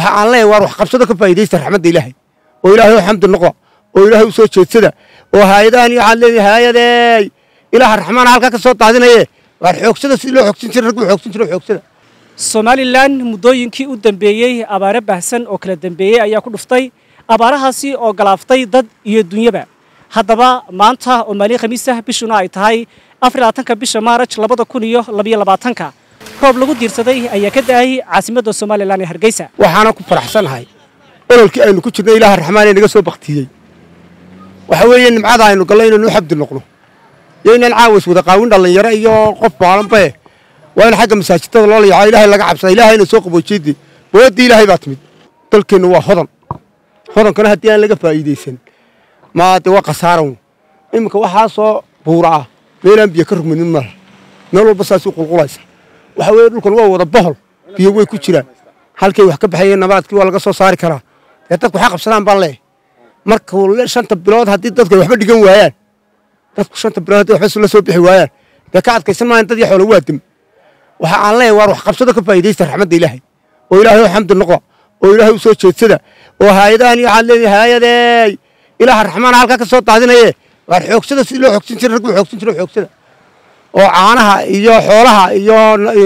waxa aan leeyahay waar wax qabsado ka faa'iidaysta raxmadda ilaahay oo ilaahay u xamdi noqda oo ilaahay u soo jeedsada oo haayadahan iyo waxaad leedahay haayadeey ilaaha raxmaana halkaa ka soo daadinaye waar xoogsada si loo xoogsan jiray rag buu xoogsan jiray xoogsada somalilan muddooyinkii u dambeeyey abaare baahsan oo kala dambeeyey ayaa ku dhuftay abaarahaasi oo galaaftay dad iyo dunyaba haddaba maanta oo maalin khamiis ah bishuna ay tahay afarlabaatanka bisha maaraj labada kun iyo labayo labaatanka roob lagu diirsaday ayaa ka da'ay caasimadda somalilan ee hargeysa waxaana ku faraxsanahay ololkii aynu ku jirnay ilaaha raxmaan ee naga soo baktiyey waxa weeye nimcada aynu gallay inaynu u xabdi noqno iyo inaan caawas wada qaawin dhallinyaro iyo qof baalanbae waa in xagga masaajidada loo layaco ilaahay laga cabsada ilaahayna soo qaboojiyadii booyaddii ilaahay baa timid dalkeennu waa hodan hodankana haddii aan laga faa'iidaysan maa dee waa khasaaran iminka waxaa soo buura ah meelaan biyo ka rugmanin malaha meel walba saasuu qulqulaysa waxa weeye dhulkan waa wada bohol biyo way ku jiraan halkay wax ka baxayeen nabaadkii waa laga soo saari karaa dee dadku waxaa qabsadaan baan leeyahay marka shanta bilood haddii dadku ay waxba dhigan waayaan dadku shanta bilood haddii waxba la soo bixi waayaan dee ka adkaysan maayan dad iyo xoolo waa dem waxa aan leeyahay waar wax qabsado ka faa'iidaysta raxmadda ilaahay oo ilaahay u xamdi noqda oo ilaahay u soo jeedsada oo haayadahan iyo waxaad leedahay haayadeey ilaaha raxmaana halkaa ka soo daadinaye waar xoogsada si loo xoogsan jiray rag buu xoogsan jiray xoogsada oo caanaha iyo xoolaha iyo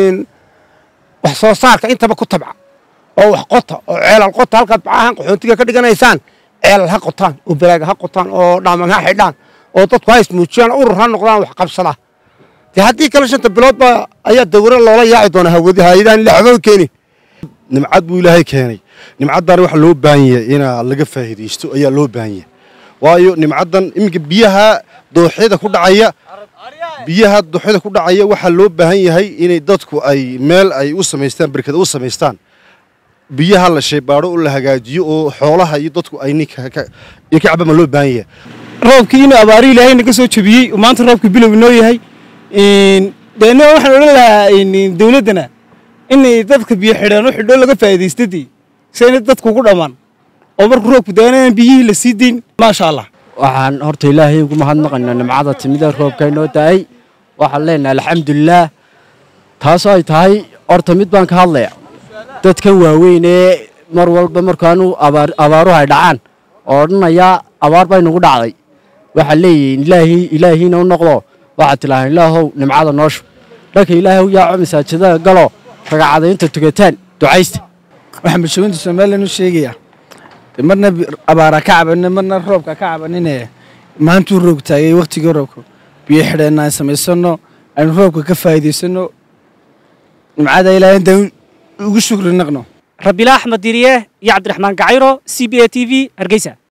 wax soo saarka intaba ku tabca oo wax qota oo ceelal qota halkaad bacahan qaxoontiga ka dhiganaysaan ceelal ha qotaan oo baraaga ha qotaan oo dhaaman ha xidhaan oo dadku ha ismuujiyaan urur ha noqdaan wax qabsada dee haddii kale shanta biloodba ayaa dawro loola yaaci doonaa hawadi haayadahan ila waxba keeni nimcad buu ilaahay keenay nimcaddan waxa loo baahan yahay inaa laga faa'iidaysto ayaa loo baahan yahay waayo nimcaddan iminka biyaha dooxyada ku dhacaya biyaha dooxyada ku dhacaya waxaa loo baahan yahay inay dadku ay meel ay u samaystaan berkada u samaystaan biyaha la shaybaadho oo la hagaajiyo oo xoolaha iyo dadku ay ninka ka cabama loo baahan yahay roobkii inuu abaari ilaahay naga soo jebiyey maanta roobkii bilow inoo yahay deena waxaan odhan lahaa dawladdana inay dadka biyo xidhaan u xidho laga faa'iidaystadii si ayna dadku ugu dhammaan oo markuu roobku daanaan biyihii la sii dayn maasha allah waxaan horta ilaahay ugu mahadnaqaynaa nimcada timida roobka inoo da'ay waxaan leenahay alxamdulilaah taasoo ay tahay horta mid baan ka hadlaya dadkan waaweyn ee mar walba markaanu abaaruhu ay dhacaan oo odhanayaa abaar bay nagu dhacday waxaa leeyihiin ilaahi ilaahiina u noqdo waxaad tilaahaan ilaahow nimcada nooshu dhanka ilaahay u yaaco masaajidada galo ragacadaynta tugataan ducaysta waxaan bulshooyinta somalilan u sheegayaa marna abaara ka cabanin marna roobka ka cabanine maantuu roog taagay wakhtigii roobka biyo xidheenna aan samaysano aynu roobka ka faa'iidaysanno nimcada ilaahay intaan ugu shukri naqno rabiila axmed diriye iyo cabdiraxmaan gacayro c b a t v hargeysa